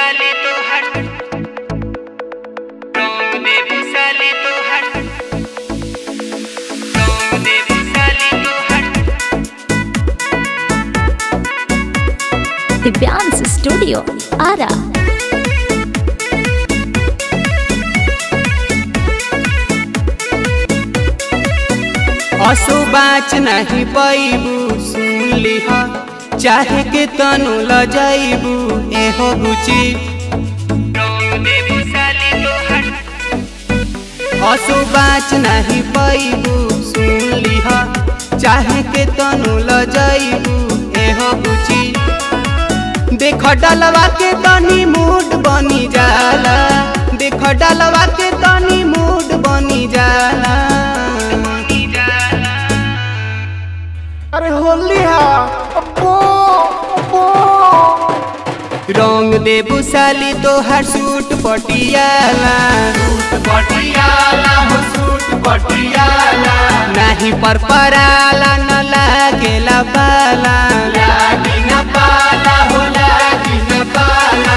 साली तो हट रंग दे भी साली तो हट रंग दे भी साली तो हट दिव्यांश स्टूडियो आरा असो बाच नहीं पैबू सुन लिह चाहे के तनु ल जाइबू एहो गुची रंग दे भी साली तो हट असो बाच नहीं पैबू सुन लिह चाहे के तनु ल जाइबू एहो गुची देख डलवा के तनी मूड बनी जाला देख डलवा के तनी मूड बनी जाला अरे होली हा अब्बो अब्बो रंग दे बुसाली तो हर सूट पटियाला पटियाला हो सूट पटियाला नहीं पर पराला न लागेला पाला लागी न पाला हो लागी न पाला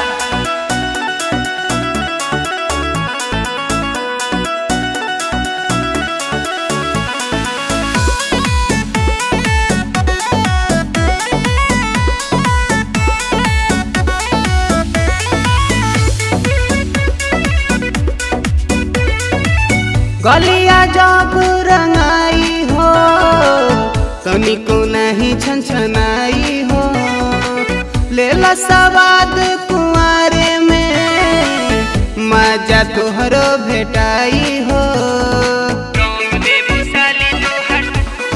गलिया जब रंगाई हो तनिको नहीं छनछनाई हो लेला सवाद कुआरे में मजा तोहरो भेटाई हो रंग दे भी साली तो हट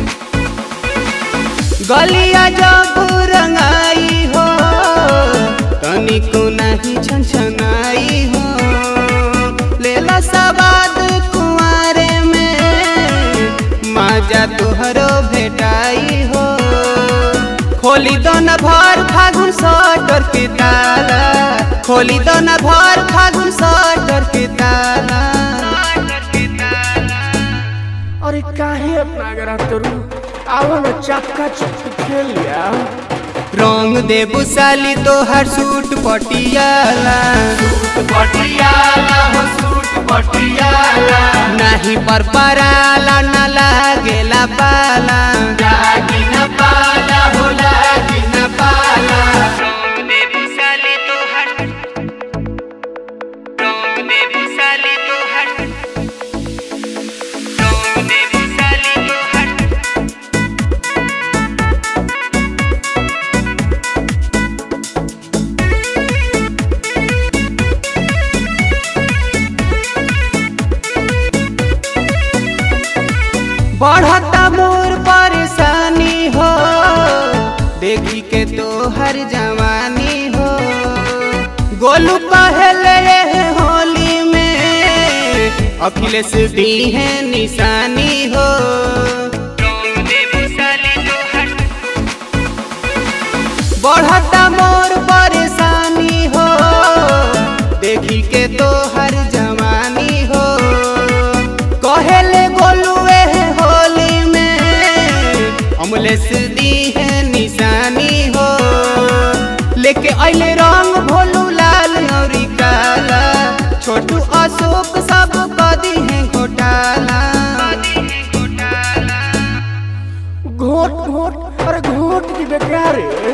गलिया जब रंगाई हो तनिको नहीं छनछनाई हो लेला सवाद कुआरे में मजा तोहरो भेटाई हो खोली दो न भर फागुन सटर के ताला खोली दो न भर फागुन सटर के ताला अरे काहे अपना गरा तरू आओ ना चक्का चक्की खेल लिया रंग दे बुसाली तो हर सूट पटियाला पटियाला हो सूट पटियाला नहीं पर पराला न लागेला पाला लागी न पाला हो लागी न पाला रंग दे भी साली तो हट रंग दे भी साली तो हट रंग दे भी साली तो हट बढ़ता मोर परेशानी हो देखी के तो हर जवानी हो गोलू पहले ये होली में अखिलेश दी है निशानी हो रंग दे भी साली तो हट बढ़ता मोर परेशानी हो देखी के तो हर जवानी हो कहेले गोलुए होली में अमलेस दी है निशानी हो लेके अइले रंग भोलू लाल और काला छोटू अशोक सब कदी है घोटाला घोट घोट अरे घोट की बेकार है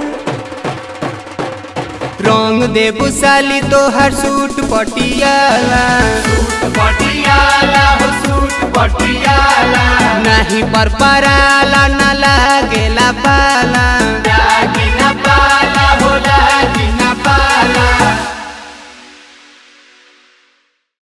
रंग दे बुसाली तो हर सूट पटियाला पटियाला हो सूट पटियाला नहीं पर पराला न लागेला पाला